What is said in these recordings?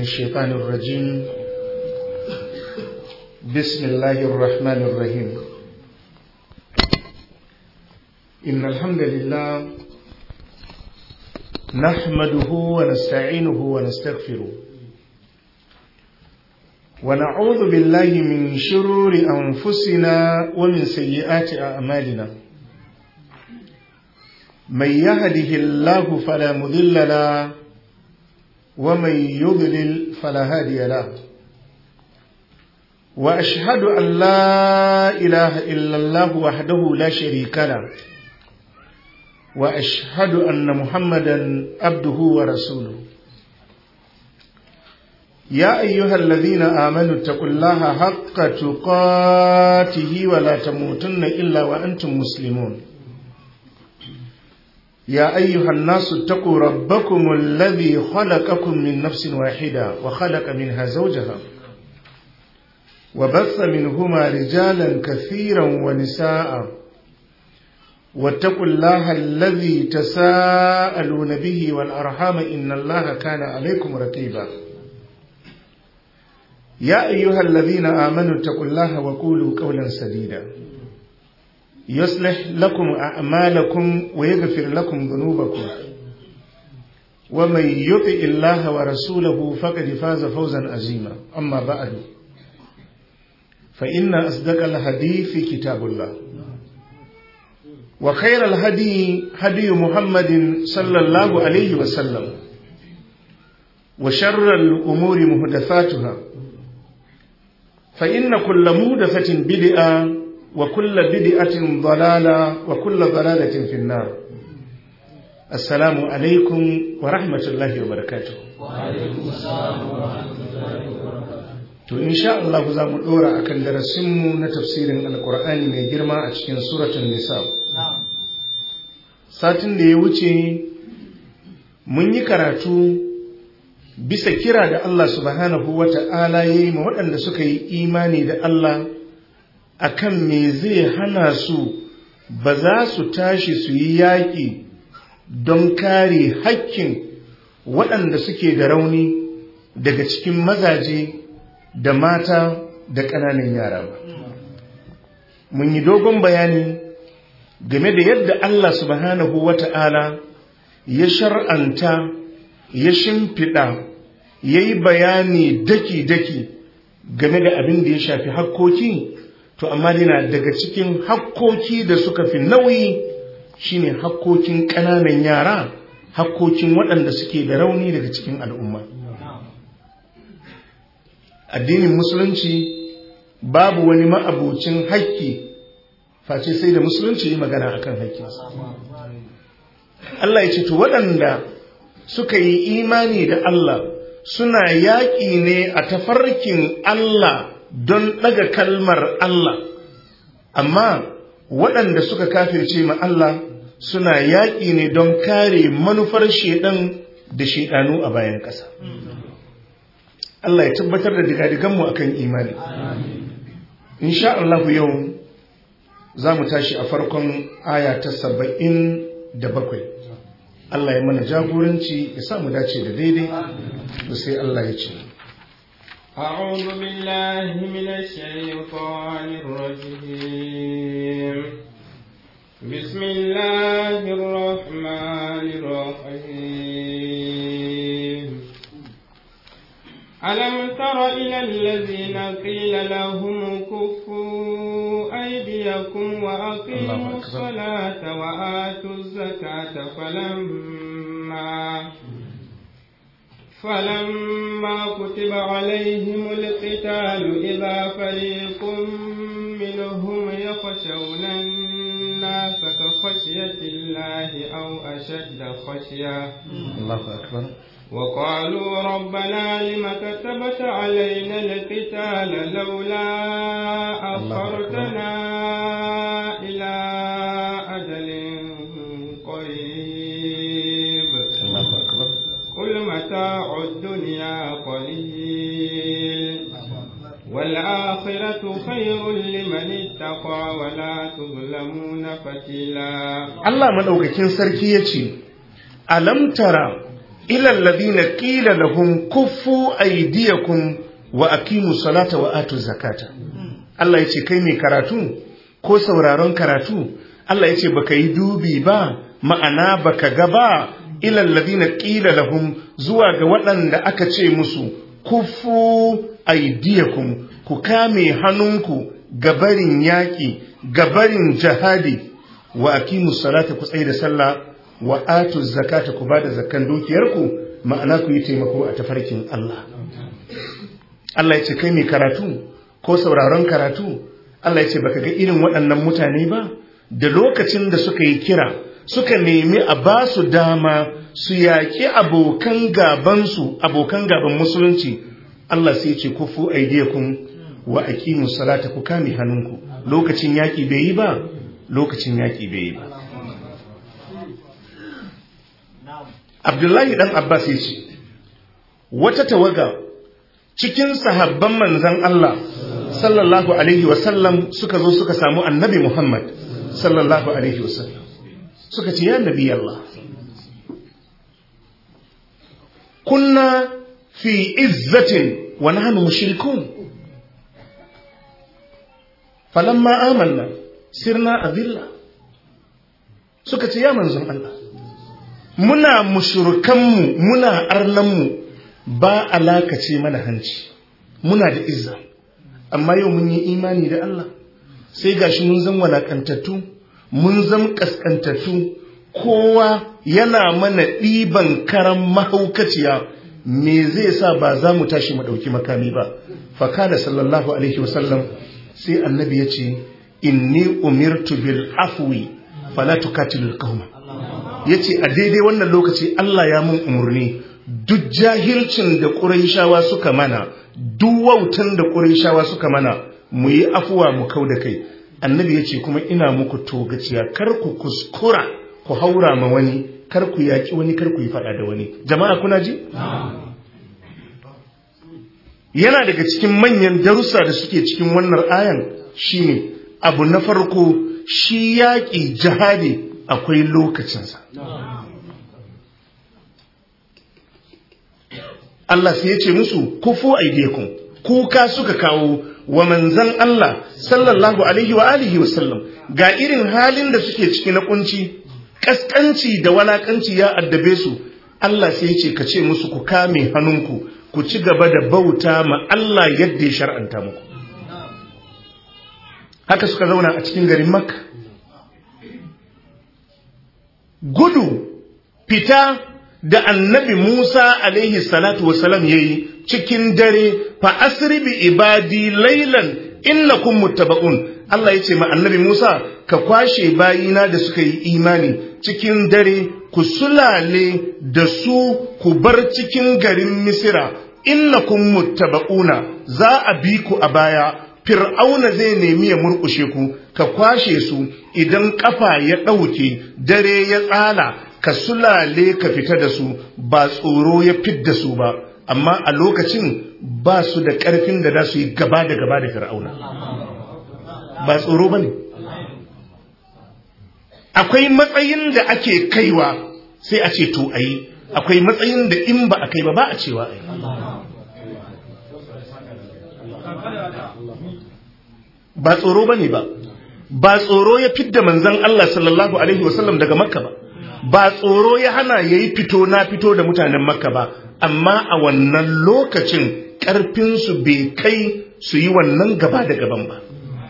الشيطان الرجيم بسم الله الرحمن الرحيم إن الحمد لله نحمده ونستعينه ونستغفره ونعوذ بالله من شرور أنفسنا ومن سيئات أعمالنا من يهده الله فلا مضل له ومن يضلل فلا هادي له واشهد ان لا اله الا الله وحده لا شريك له واشهد ان محمدا عبده ورسوله يا ايها الذين امنوا اتقوا الله حق تقاته ولا تموتن الا وانتم مسلمون يا أيها الناس اتقوا ربكم الذي خلقكم من نفس واحدة وخلق منها زوجها وبث منهما رجالا كثيرا ونساء واتقوا الله الذي تساءلون به والأرحام إن الله كان عليكم رقيبا يا أيها الذين آمنوا اتقوا الله وقولوا قولا سديدا يصلح لكم أعمالكم ويغفر لكم ذنوبكم ومن يطع الله ورسوله فقد فاز فوزا عظيما أما بعد فإن أصدق الحديث كتاب الله وخير الهدي هدي محمد صلى الله عليه وسلم وشر الأمور محدثاتها فإن كل محدثة بدعة وكل بدعة ضلالة وكل ضلالة في النار السلام عليكم ورحمة الله وبركاته وعليكم السلام ورحمة الله وبركاته to insha Allah za mu dora akan darasinmu na tafsirin alkur'ani mai girma a cikin suratul nisa satin da ya wuce mun yi karatu bisa kira da Allah subhanahu wata'ala ya yi ma waɗanda suka yi imani da Allah akan me zai hana su ba za su tashi su yi yaƙi don kare hakkin waɗanda suke da rauni daga cikin mazaje da mata da ƙananan yara ba. Mun yi dogon bayani game da yadda Allah subhanahu wa ta'ala ya shar'anta, ya shimfiɗa, ya yi bayani daki-daki game da abin da ya shafi hakkoki to amma dina daga cikin hakkoki da suka fi nauyi shine hakkokin ƙananan yara hakkokin waɗanda suke da rauni daga cikin al'umma addinin musulunci babu wani ma'abucin haƙƙi face sai da musulunci yi magana akan haƙƙinsa Allah ya ce to waɗanda suka yi imani da Allah suna yaƙi ne a tafarkin Allah don ɗaga kalmar Allah, amma waɗanda suka kafirce ma Allah suna yaƙi ne don kare manufar shaiɗan da shaiɗanu a bayan ƙasa. Allah ya tabbatar da digadiganmu akan imani. Insha Allah yau za mu tashi a farkon aya ta saba'in da bakwai. Allah ya mana jagoranci ya samu dace da daidai, da sai Allah ya ce. أعوذ بالله من الشيطان الرجيم بسم الله الرحمن الرحيم ألم تر إلى الذين قيل لهم كفوا أيديكم وأقيموا الصلاة وآتوا الزكاة فلما فلما كتب عليهم القتال إذا فريق منهم يخشون الناس كخشية الله أو أشد خشية الله أكبر وقالوا ربنا لم كتبت علينا القتال لولا أخرتنا إلى أجل قريب الله أكبر قل متاع الدنيا قليل والآخرة خير لمن اتقى ولا تظلمون فتيلا Allah maɗaukakin sarki ya ce, Alam tara ila alladhina qila lahum kuffu aydiyakum wa aqimu salata wa atu zakata Allah ya ce kai mai karatu ko sauraron karatu Allah ya ce baka yi dubi ba ma'ana baka ga ba ilal ladina qila lahum zuwa ga waɗanda aka ce musu kufu aydiyakum ku kame hannunku gabarin yaƙi gabarin jihadi wa aqimu salata ku tsaye da sallah wa atu zakata ku bada zakkan dukiyarku ma'ana ku yi taimako a tafarkin Allah Allah ya ce kai mai karatu ko sauraron karatu Allah ya ce baka ga irin waɗannan mutane ba da lokacin da suka yi kira suka nemi a ba su dama su yaƙi abokan gabansu abokan gaban musulunci Allah sai ce kufu aidiyakum wa aqimu salata ku kame hannunku lokacin yaƙi bai yi ba lokacin yaƙi bai yi ba Abdullahi dan Abbas ya ce wata tawaga cikin sahabban manzan Allah sallallahu alaihi wasallam suka zo suka samu annabi Muhammad sallallahu alaihi wasallam suka ce ya nabi Allah kunna fi izzatin wa nahnu mushrikun falamma amanna sirna adilla suka ce ya manzon Allah muna mushrikanmu muna arnanmu ba alakace mana hanci muna da izza amma yau mun yi imani da Allah sai gashi mun zan walakantattu mun zan kaskantattu kowa yana mana ɗiban karan mahaukaciya me zai sa ba za mu tashi mu ɗauki makami ba fakada sallallahu alaihi wasallam sai annabi ya ce inni umirtu bil afwi fala tukatilul qauma yace a daidai wannan lokaci Allah ya mun umurni duk jahilcin da ƙurayshawa suka mana duk wautan da ƙurayshawa suka mana mu yi afuwa mu kau da kai annabi ya ce kuma ina muku togaciya kar ku kuskura ku haura ma wani kar ku yaƙi wani kar ku yi faɗa da wani jama'a kuna ji yana daga cikin manyan darussa da suke cikin wannan ayan shine abu na farko shi yaƙi jihadi akwai lokacinsa Allah sai ya ce musu kufu aidiyakum kuka suka kawo wa manzan Allah sallallahu alaihi wa alihi wa sallam ga irin halin da suke ciki na kunci kaskanci da walakanci ya addabe su Allah sai ya ce ka ce musu ku kame hannunku ku ci gaba da bauta ma Allah yadda ya shar'anta muku haka suka zauna a cikin garin Makka gudu fita da annabi Musa alaihi salatu wasalam ya yi cikin dare fa asri bi ibadi laylan innakum muttaba'un Allah ya ce ma annabi Musa ka kwashe bayina da suka yi imani cikin dare ku sulale da su ku bar cikin garin Misira innakum muttaba'una za a bi ku a baya Fir'auna zai nemi ya murƙushe ku ka kwashe su idan kafa ya ɗauke dare ya tsala ka sulale ka fita da su ba tsoro ya fidda su ba amma a lokacin ba su da ƙarfin da za su yi gaba da gaba da fir'auna ba tsoro ba ne akwai matsayin da ake kaiwa sai a ce to a yi akwai matsayin da in ba a kai ba ba a cewa a yi ba tsoro ba ne ba ba tsoro ya fidda manzan Allah sallallahu Alaihi wasallam daga makka ba ba tsoro ya hana ya yi fito na fito da mutanen makka ba amma a wannan lokacin ƙarfinsu bai kai su yi wannan gaba da gaban ba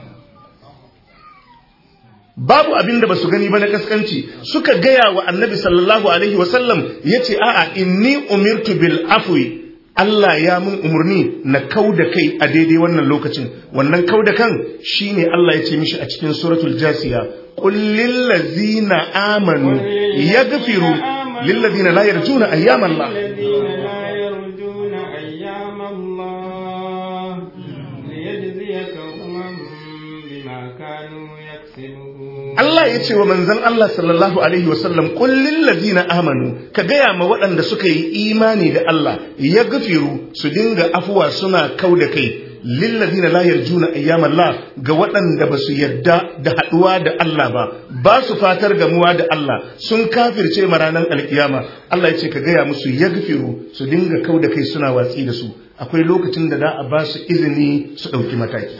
babu abin da ba su gani ba na kaskanci suka gaya wa annabi sallallahu alaihi wasallam ya ce a'a inni umirtu bil afwi Allah ya mun umarni na kau da kai a daidai wannan lokacin wannan kau da kan shine Allah ya ce mishi a cikin suratul jasiya قل للذين آمنوا يغفروا للذين لا يرجون أيام الله الذين لا يرجون أيام الله ليجزي قوما بما كانوا يكسبون Allah ya ce wa manzon Allah sallallahu alaihi wasallam qul lil ladina amanu ka gaya ma waɗanda suka yi imani da Allah ya gafiru su dinga afuwa suna kau da kai lillazina la yarjuna ayyamallah ga waɗanda ba su yarda da haɗuwa da Allah ba ba su fatar gamuwa da Allah sun kafirce ma ranar alkiyama Allah ya ce ka gaya musu yagfiru su dinga kau da kai suna watsi da su akwai lokacin da za a ba su izini su ɗauki mataki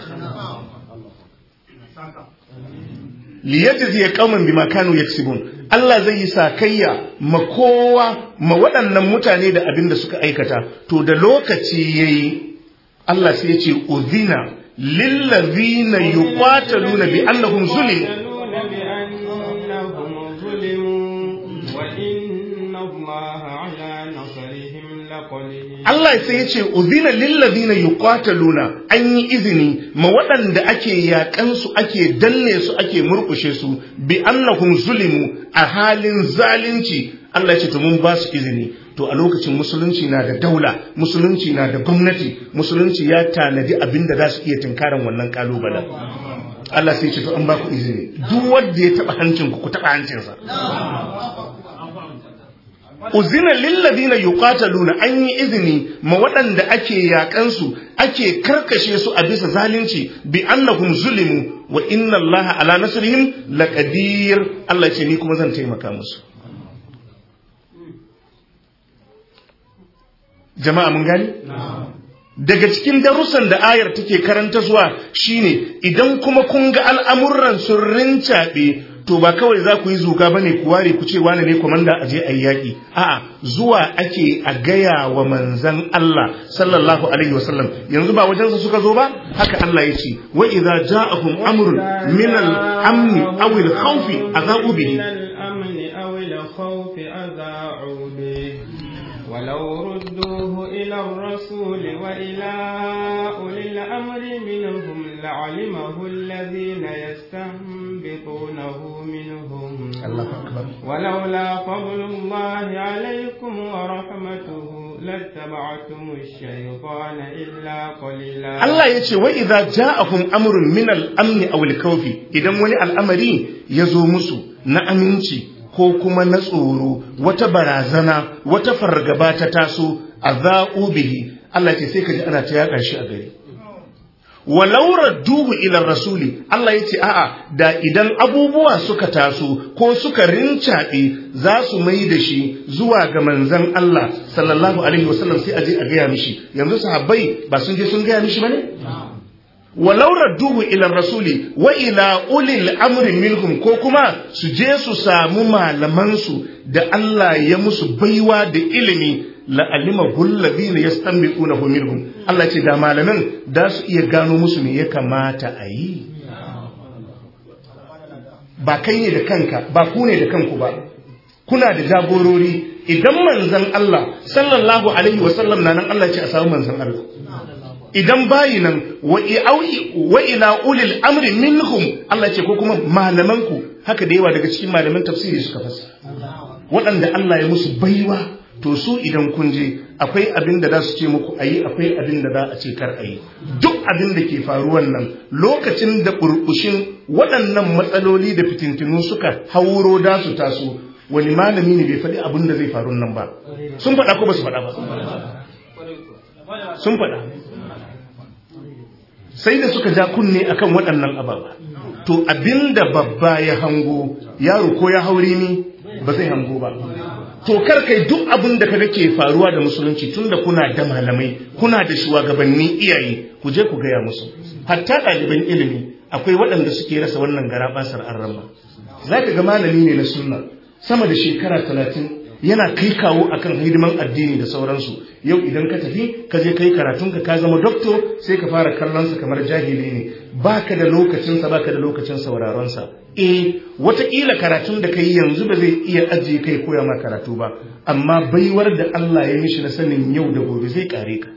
liyajzi qauman bima kanu yaksibun Allah zai yi sakayya ma kowa ma waɗannan mutane da abin da suka aikata to da lokaci yayi Allah sai ya ce uzina lillazina yuqataluna bi annahum zulimu بأنهم ظلموا وإن الله على نصرهم لقدير Allah sai ya ce uzina lillazina yuqataluna an yi izini ma waɗanda ake yaƙan su ake danne su ake murƙushe su bi annahum zulimu a halin zalunci Allah ya ce to mun ba su izini to a lokacin musulunci na da daula musulunci na da gwamnati musulunci ya tanadi abin da za su iya tunkaran wannan kalubalen Allah sai ya ce to an ba ku izini duk wanda ya taɓa hancin ku ku taɓa hancinsa uzina lilladina yuqataluna an yi izini ma waɗanda ake yakan su ake karkashe su a bisa zalunci bi annahum zulimu wa inna allaha ala nasrihim laqadir Allah ya ce ni kuma zan taimaka musu jama'a mun gani daga cikin darussan da ayar take karanta zuwa shine idan kuma kun ga al'amuran sun rincaɓe to ba kawai za ku yi zuga ba ne ku ware ku ce wane ne kwamanda a je a yi yaƙi a'a zuwa ake a gaya wa manzan Allah sallallahu alaihi wasallam yanzu ba wajensa suka zo ba haka Allah ya ce wa idza ja'akum amrun min al-amni aw al-khawfi adha'u bihi الأمن أو الخوف أذاعوا به ولو ردوه إلى الرسول وإلى أولي الأمر منهم لعلمه الذين يستنبطونه منهم الله akbar ولولا فضل الله عليكم ورحمته لاتبعتم الشيطان إلا قليلا Allah ya ce wa idza ja'akum amrun min al-amni aw al-khawfi idan wani al'amari ya zo musu na aminci ko kuma na tsoro wata barazana wata fargaba ta taso azau bihi Allah ya ce sai ka ji ana ta yaƙa shi a gari walau radduhu ila rasuli Allah ya ce a'a da idan abubuwa suka taso ko suka rincaɓe za su mai da shi zuwa ga manzan Allah sallallahu alaihi wasallam sai a je a gaya mishi yanzu sahabbai ba sun je sun gaya mishi bane walau radduhu ila rasuli wa ila ulil amri minhum ko kuma su je su samu malaman su da Allah ya musu baiwa da ilimi la alima hulladhina yastanbiqunahu minhum Allah ce da malaman da su iya gano musu me ya kamata a yi ba kai ne da kanka ba ku ne da kanku ba kuna da jagorori idan manzon Allah sallallahu alaihi wasallam na nan Allah ce a samu manzon Allah idan bayi nan wa ila ulil amri minhum Allah ce ko kuma malamanku haka da yawa daga cikin malaman tafsiri suka fasa waɗanda Allah ya musu baiwa to su idan kun je akwai abin da za su ce muku ayi akwai abin da za a ce kar ayi duk abin da ke faruwan nan lokacin da burbushin waɗannan matsaloli da fitintinu suka hauro da su taso wani malami ne bai faɗi abin da zai faru nan ba sun faɗa ko ba su faɗa ba sun faɗa sai da suka ja kunne akan waɗannan ababa to abinda babba ya hango yaro ko ya haure ni ba zai hango ba to kar kai duk abin da kaga ke faruwa da musulunci tunda kuna da malamai kuna da shugabanni iyaye ku je ku gaya musu hatta ɗaliban ilimi akwai waɗanda suke rasa wannan garabasar arrama za ka ga malami ne na sunna sama da shekara talatin yana kai kawo akan hidiman addini da sauransu yau idan ka tafi ka je kai karatunka ka zama doktor sai ka fara kallonsa kamar jahili ne baka da lokacinsa baka da lokacin sauraronsa eh wataƙila karatun da kai yanzu ba zai iya ajiye kai koya ma karatu ba amma baiwar da Allah ya mishi na sanin yau da gobe zai kare ka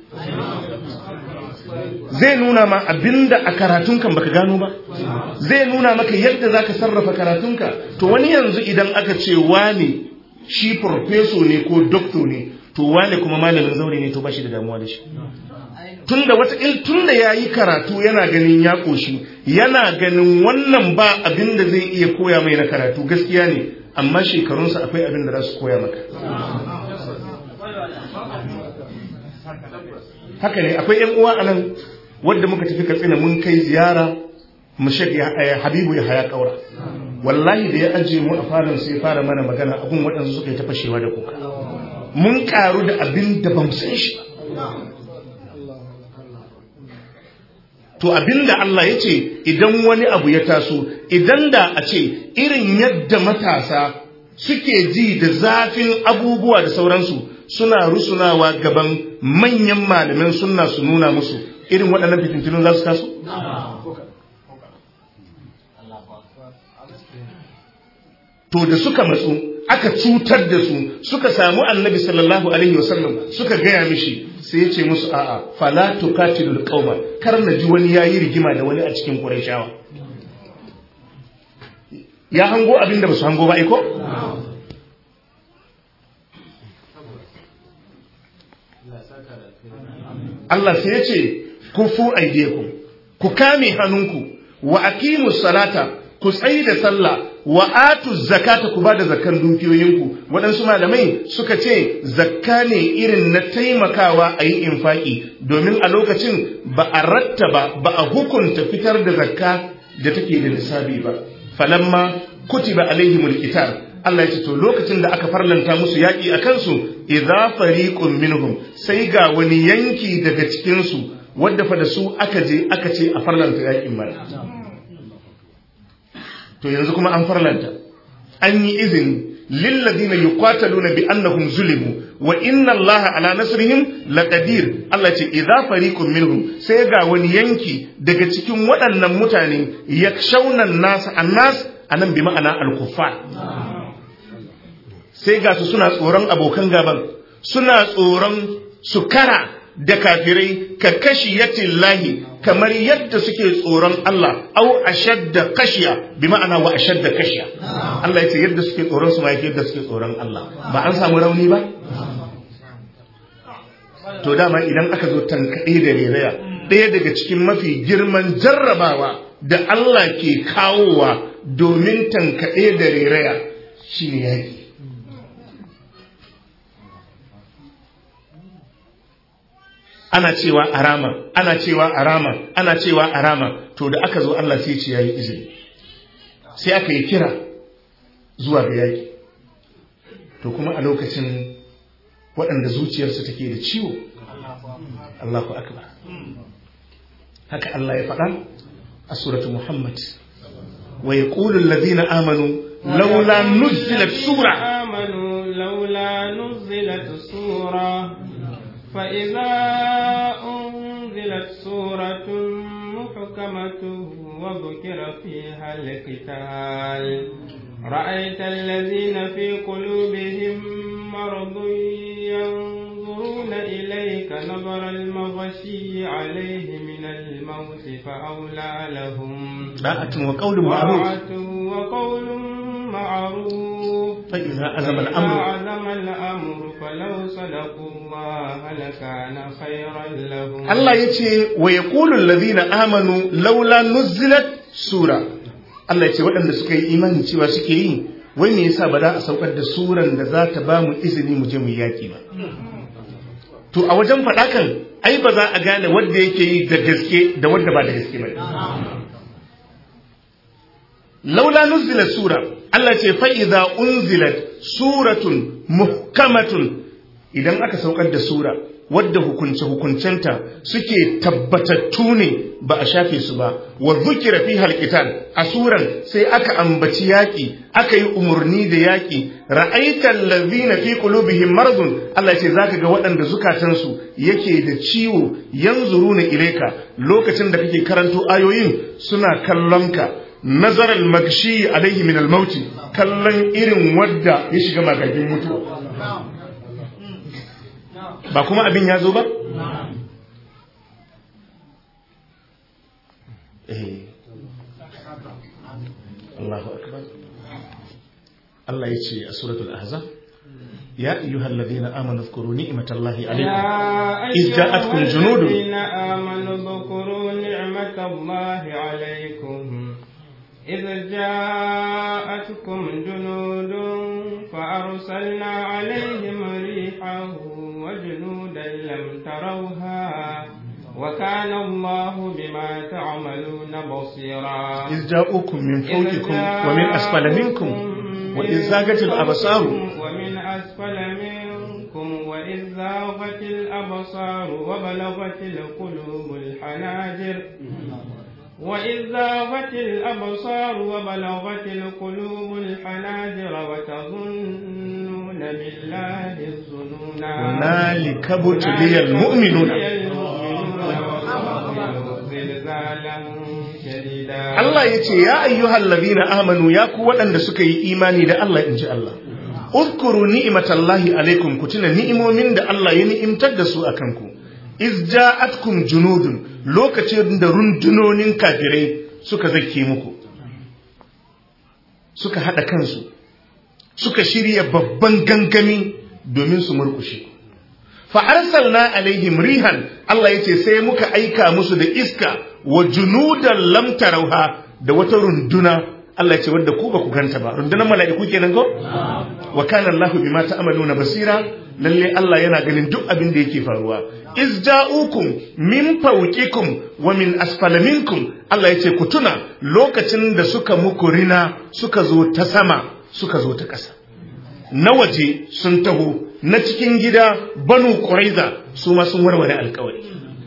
zai nuna ma abinda a karatunkan baka gano ba zai nuna maka yadda zaka sarrafa karatunka to wani yanzu idan aka ce wani shi farfeso ne ko dokto ne to wane kuma malamin zaure ne to ba shi da damuwa da shi tunda wata il tunda yayi karatu yana ganin ya koshi yana ganin wannan ba abin da zai iya koya mai na karatu gaskiya ne amma shekarunsa akwai abin da za su koya maka haka ne akwai yan uwa anan wadda muka tafi katsina mun kai ziyara mu habibu ya haya kaura wallahi da ya ajiye mu a farin sai fara mana magana abun waɗansu suka yi ta fashewa da kuka mun karu da abin da ban san shi to abin da Allah ya ce idan wani abu ya taso idan da a ce irin yadda matasa suke ji da zafin abubuwa da sauransu suna rusunawa gaban manyan malamin sunna su nuna musu irin waɗannan fitintunun za su taso? to da suka matsu aka cutar da su suka samu annabi sallallahu alaihi wasallam suka gaya mishi sai ya ce musu a'a fala tuqatilul qauma kar na ji wani yayi rigima da wani a cikin qurayshawa ya hango abin da basu hango ba aiko Allah sai ya ce kufu aidiyakum ku kame hannunku wa aqimus salata ku tsayi da sallah wa atu zakata ku bada zakkan dukiyoyinku waɗansu malamai suka ce zakka ne irin na taimakawa a yi infaki domin a lokacin ba a rattaba ba a hukunta fitar da zakka da take da nisabi ba falamma kutiba alaihimul qital Allah ya ce to lokacin da aka farlanta musu yaƙi a kansu idza fariqun minhum sai ga wani yanki daga cikin su wadda fa da su aka je aka ce a farlanta yaƙin mara to yanzu kuma an farlanta an yi izini lilladina yuqataluna bi annahum zulimu wa inna allaha ala nasrihim laqadir Allah ce idza fariqun minhum sai ga wani yanki daga cikin waɗannan mutane yakshawna nas annas anan bi ma'ana al-kuffar sai ga su suna tsoron abokan gaban suna tsoron su kara da kafirai ka kashi lahi kamar yadda suke tsoron Allah au ashadda kashiya bi ma'ana wa ashadda kashiya Allah ya ce yadda suke tsoron su ma yadda suke tsoron Allah ba an samu rauni ba to dama idan aka zo tankaɗe da reraya ɗaya daga cikin mafi girman jarrabawa da Allah ke kawowa domin tankaɗe da reraya shine yaki ana cewa arama ana cewa arama ana cewa arama to da aka zo Allah sai ce yayi izini sai aka yi kira zuwa ga yaki to kuma a lokacin waɗanda zuciyarsu take da ciwo Allahu akbar haka Allah ya faɗa a suratu Muhammad wa yaqulu alladhina amanu laula nuzilat sura amanu laula nuzilat sura فإذا أنزلت سورة محكمة وذكر فيها القتال رأيت الذين في قلوبهم مرض ينظرون إليك نظر المغشي عليه من الموت فأولى لهم طاعة وقول معروف طاعة وقول معروف فإذا عزم الأمر عزم الأمر فلو صدقوا الله لكان خيرا لهم Allah ya ce wa ya ƙulun lazina amanu laula nuzilat sura Allah ya ce waɗanda suka yi imani cewa suke yi wai me yasa ba za a saukar da suran da za ta ba mu izini mu je mu yaƙi ba to a wajen faɗakan ai ba za a gane wanda yake yi da gaske da wanda ba da gaske ba laula nuzilat sura Allah ce fa idza unzilat suratun muhkamatun idan aka saukar da sura wadda hukunce-hukuncenta suke tabbatattu ne ba a shafe su ba wa zukira fi halkitan a suran sai aka ambaci yaƙi aka yi umarni da yaƙi ra'aitan lazina fi qulubihim maradun Allah ce zaka ga waɗanda zukatansu yake da ciwo yanzuruna ilaika lokacin da kake karanto ayoyin suna kallonka nazaral magshi alaihi min al-mauti kallon irin wadda ya shiga magagin mutuwa ba kuma abin ya zo ba? Allahu akbar Allah ya ce a suratul ahzab ya ayyuhal ladina amanu dhkuru ni'matallahi alaykum iz ja'atkum junudun آمنوا اذكروا نعمة الله عليكم إذ جاءتكم جنود فأرسلنا عليهم ريحا وجنودا لم تروها وكان الله بما تعملون بصيرا إذ جاءوكم من فوقكم ومن أسفل منكم وإذ زاغت الأبصار ومن أسفل منكم وإذ زاغت الأبصار وبلغت القلوب الحناجر وإذ زاغت الأبصار وبلغت القلوب الحناجر وتظنون بالله الظنونا هنالك ابتلي المؤمنون زلزالا شديدا Allah ya ce ya ayyuhal ladina amanu ya ku waɗanda suka yi imani da Allah in ji Allah uzkuru ni'matallahi alaikum ku tuna ni'imomin da Allah ya ni'imtar da su akan ku iz ja'atkum junudun lokacin da rundunonin kafirai suka zake muku suka hada kansu suka shirya babban gangami domin su murkushe fa arsalna alaihim rihan Allah yace sai muka aika musu da iska wa junudan lam tarauha da wata runduna Allah yace wanda ku ba ku ganta ba rundunar mala'iku kenan ko wa kana Allahu bima ta'maluna basira lalle Allah yana ganin duk abin da yake faruwa iz ja'ukum min fawqikum wa min asfala minkum Allah yace ku tuna lokacin da suka muku rina suka zo ta sama suka zo ta ƙasa na waje sun taho na cikin gida banu quraiza su ma sun warware alƙawari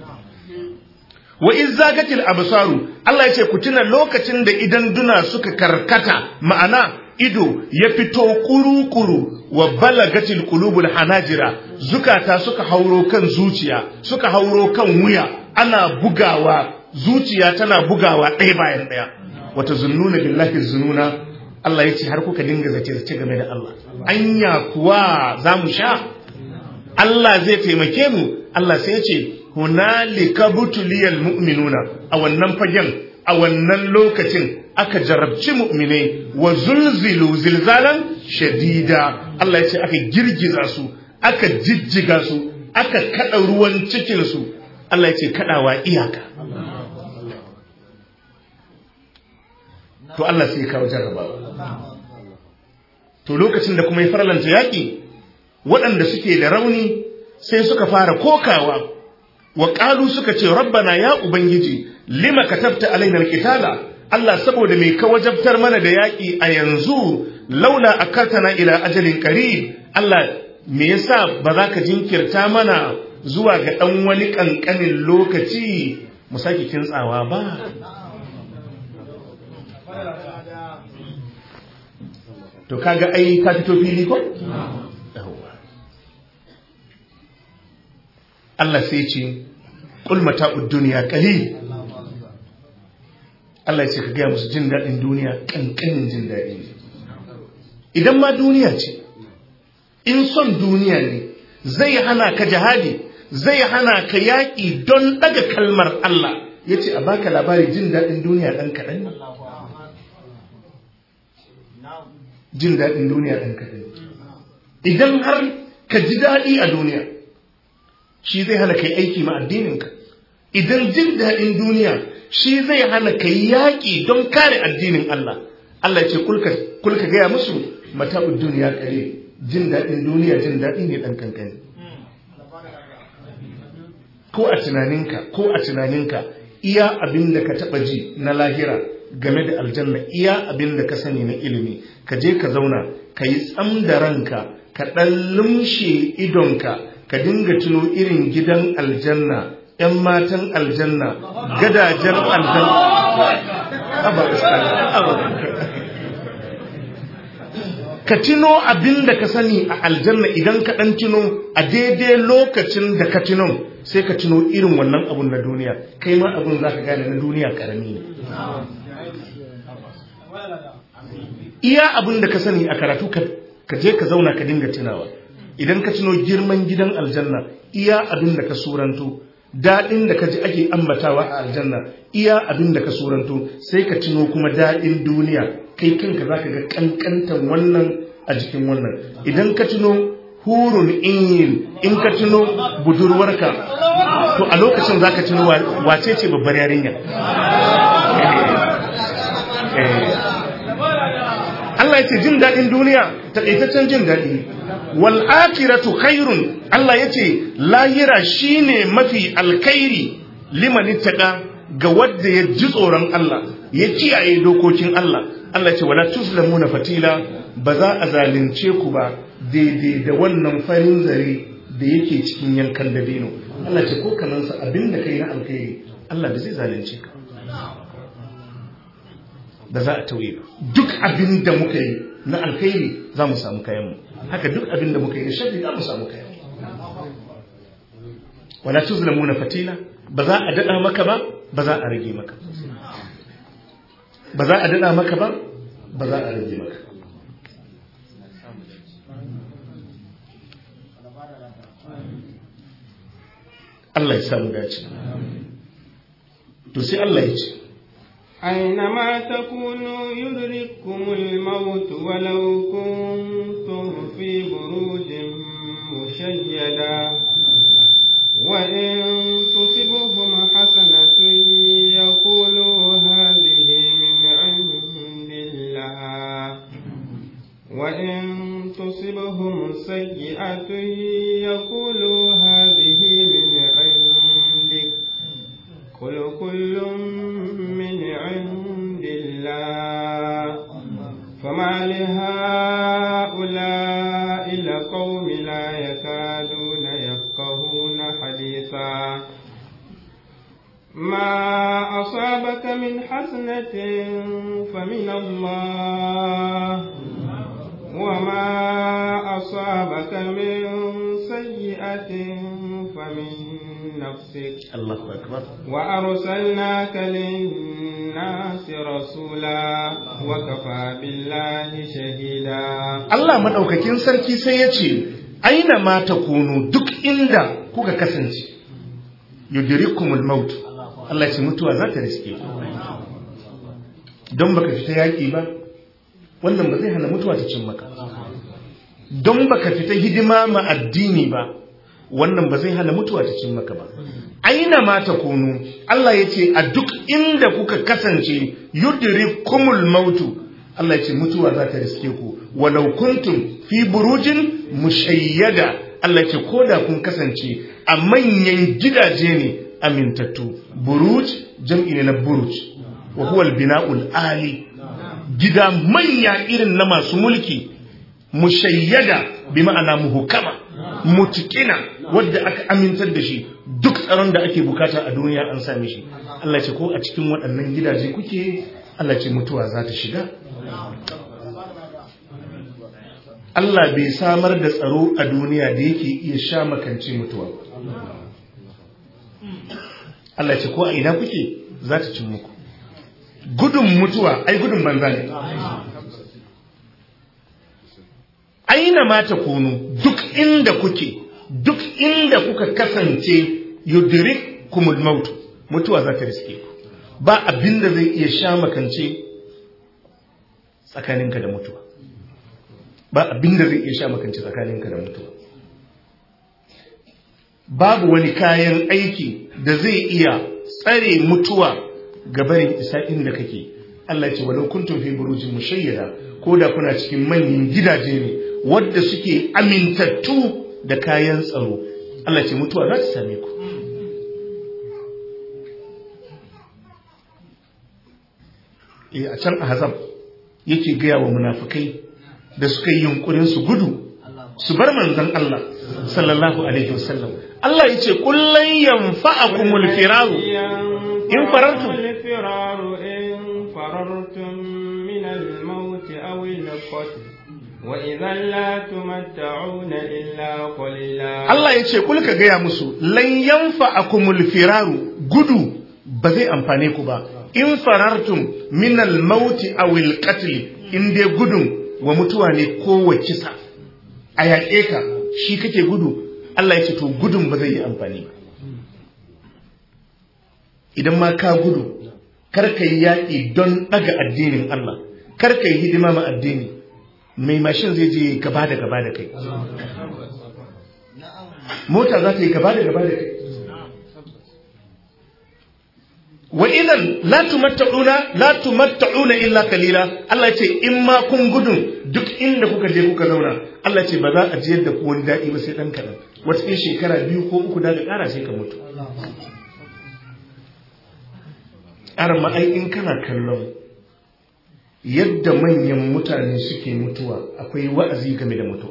wa iz zagatil absaru Allah yace ku tuna lokacin da idan duna suka karkata ma'ana ido ya fito kuru-kuru wa balagatil qulubul hanajira zukata suka hauro kan zuciya suka hauro kan wuya ana bugawa zuciya tana bugawa ɗaya bayan ɗaya wata zunnuna billahi zununa Allah ya ce har kuka dinga zace-zace game da Allah anya kuwa za mu sha Allah zai taimake mu Allah sai ya ce hunalika butuliyal mu'minuna a wannan fagen a wannan lokacin aka jarabci mu'minai wa zulzilu zilzalan shadida Allah ya ce aka girgiza su aka jijjiga su aka kada ruwan cikin su Allah ya ce kadawa iyaka to Allah sai ya kawo jarrabawa to lokacin da kuma ya farlanta yaƙi waɗanda suke da rauni sai suka fara kokawa wa ƙalu suka ce rabbana ya ubangiji lima katabta alaina alqitala Allah saboda me ka wajabtar mana da yaƙi a yanzu laula akatana ila ajalin qarib Allah me yasa ba za ka jinkirta mana zuwa ga ɗan wani ƙanƙanin lokaci mu sake kintsawa ba to kaga ai ka fito fili ko Allah sai ce qul mata'ud dunya qalil Allah ya ce ka gaya musu jin daɗin duniya ƙanƙanin jin daɗi ne idan ma duniya ce in son duniya ne zai hana ka jihadi zai hana ka yaƙi don ɗaga kalmar Allah ya ce a baka labari jin daɗin duniya ɗan kaɗan ne jin daɗin duniya ɗan kaɗan idan har ka ji daɗi a duniya shi zai hana ka yi aiki ma addininka idan jin daɗin duniya shi zai hana ka yi yaƙi don kare addinin Allah Allah ce kulka gaya musu mata'ud duniya kare jin daɗin duniya jin daɗi ne ɗan kankani ko a tunaninka ko a tunaninka iya abin da ka taɓa ji na lahira game da aljanna iya abin da ka sani na ilimi ka je ka zauna ka yi tsam da ranka ka ɗan lumshe idonka ka dinga tuno irin gidan aljanna ‘yan matan aljanna gadajen aljanna ka tuno abin da ka sani a aljanna idan ka ɗan tuno a daidai lokacin da ka tuno sai ka tuno irin wannan abun na duniya kai ma abun za ka gane na duniya ƙarami ne iya abin da ka sani a karatu ka je ka zauna ka dinga tunawa idan ka tuno girman gidan aljanna iya abin da ka suranto daɗin da ka ji ake ambatawa a aljanna iya abin da ka suranto sai ka tuno kuma daɗin duniya kai kanka za ka ga ƙanƙantan wannan a jikin wannan idan ka tuno hurun in in ka tuno budurwarka to a lokacin za ka tuno wace ce babbar yarinya Allah ya ce jin daɗin duniya taƙaitaccen jin daɗi wal akhiratu khairun Allah ya ce lahira shine mafi alkhairi liman ittaqa ga wanda ya ji tsoron Allah ya kiyaye dokokin Allah Allah ce wala tuzlamuna fatila ba za a zalunce ku ba daidai da wannan farin zare da yake cikin yankan dabino Allah ce ko kanansa abinda kai na alkhairi Allah da zai zalunce ka da za a tauye ba duk abin da muka yi na alkhairi za mu samu kayanmu haka duk abin da muka yi na sharri za mu samu kayanmu wala tuzlamuna fatila ba za a dada maka ba ba za a rage maka ba za a dada maka ba ba za a rage maka Allah ya samu dace to sai Allah ya ce أينما تكونوا يدرككم الموت ولو كنتم في بروج مشيدة وإن تصبهم حسنة يقولوا هذه من عند الله وإن تصبهم سيئة يقولوا هذه من عندك قل كل من عند الله فما لهؤلاء القوم لا يكادون يفقهون حديثا ما أصابك من حسنة فمن الله وما أصابك من سيئة فمن نفسك الله أكبر وأرسلناك للناس رسولا وكفى بالله شهيدا Allah madaukakin sarki sai ya ce aina ma takunu duk inda kuka kasance yudrikumul maut Allah ya ce mutuwa za ta riske ku don baka fita yaƙi ba wannan ba zai hana mutuwa ta cin maka don baka fita hidima ma addini ba wannan ba zai hana mutuwa ta cin maka ba aina ma takunu Allah ya ce a duk inda kuka kasance yudrikumul mautu Allah ya ce mutuwa za ta riske ku walau kuntum fi burujin mushayyada Allah ya ce ko da kun kasance a manyan gidaje ne amintattu buruj jam'i ne na buruj wa huwa al-bina'ul ali gida manya irin na masu mulki mushayyada bi ma'ana muhukama mutukina wadda aka amintar da shi duk tsaron da ake bukata a duniya an same shi Allah ce ko a cikin waɗannan gidaje kuke Allah ce mutuwa za ta shiga Allah bai samar da tsaro a duniya da yake iya sha makance mutuwa Allah ce ko a ina kuke za ta cin muku gudun mutuwa ai gudun banza ne aina ma ta kunu duk inda kuke duk inda kuka kasance yudrik kumul mautu mutuwa za ta riske ku ba abin da zai iya sha makance tsakaninka da mutuwa ba abin da zai iya sha makance tsakaninka da mutuwa babu wani kayan aiki da zai iya tsare mutuwa ga barin isa inda kake Allah ce walau kuntum fi burujin mushayyada ko da kuna cikin manyan gidaje ne wadda suke amintattu da kayan tsaro Allah ce mutuwa za ta same ku e a can ahzab yake gaya wa munafikai da suka yi yunkurin su gudu su bar manzon Allah sallallahu alaihi wasallam Allah yace kullan yanfa'akumul firaru in farartum الفرار إن فررتم من الموت أو القتل وإذا لا تمتعون إلا قليلا Allah ya ce kulka gaya musu lan yanfa akumul firaru gudu ba zai amfane ku ba in farartum min al mauti aw al qatl in dai gudun wa mutuwa ne ko wa kisa a yaƙe ka shi kake gudu Allah ya ce to gudun ba zai yi amfani ba idan ma ka gudu kar ka yi yaƙi don ɗaga addinin Allah kar ka yi hidima ma addini mai mashin zai je gaba da gaba da kai mota za ta yi gaba da gaba da kai wa idan la tumatta'una la tumatta'una illa kalila Allah ce in ma kun gudun duk inda kuka je kuka zauna Allah ce ba za a jiyar da ku wani daɗi ba sai ɗan kaɗan wata in shekara biyu ko uku daga ƙara sai ka mutu arma ai in kana kallon yadda manyan mutane suke mutuwa akwai wa'azi game da mutuwa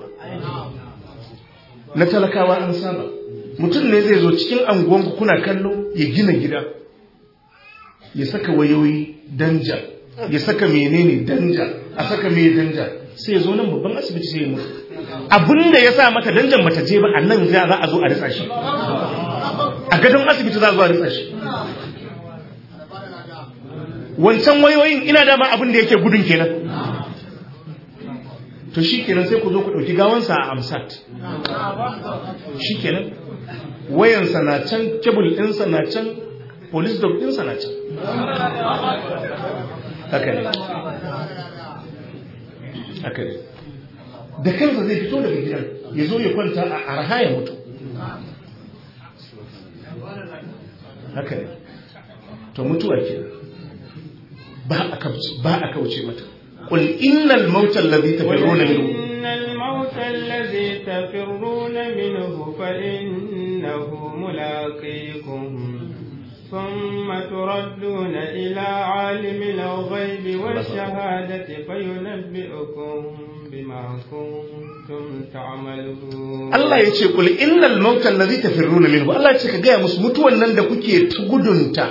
na talakawa an saba mutum ne zai zo cikin anguwanku kuna kallo ya gina gida ya saka wayoyi danja ya saka menene danja a saka mai danja sai ya zo nan babban asibiti sai ya mutu abinda ya sa mata danjan bata je ba a nan za a zo a ritsa shi a gadon asibiti za a zo a ritsa shi wancan wayoyin ina dama abin da yake gudun kenan to shi kenan sai ku zo ku ɗauki gawansa a amsat shi kenan wayansa na can kebul ɗinsa na can police dog ɗinsa na can haka ne haka ne da kansa zai fito daga gidan ya zo ya kwanta a arha ya mutu haka ne to mutuwa ke ba a kauce mata قل إن الموت الذي تفرون منه إن الموت الذي تفرون منه فإنه ملاقيكم ثم تردون إلى عالم الغيب والشهادة فينبئكم بما كنتم تعملون Allah ya ce kul innal mauta allazi tafirruna minhu Allah ya ce ka gaya musu mutuwan nan da kuke gudunta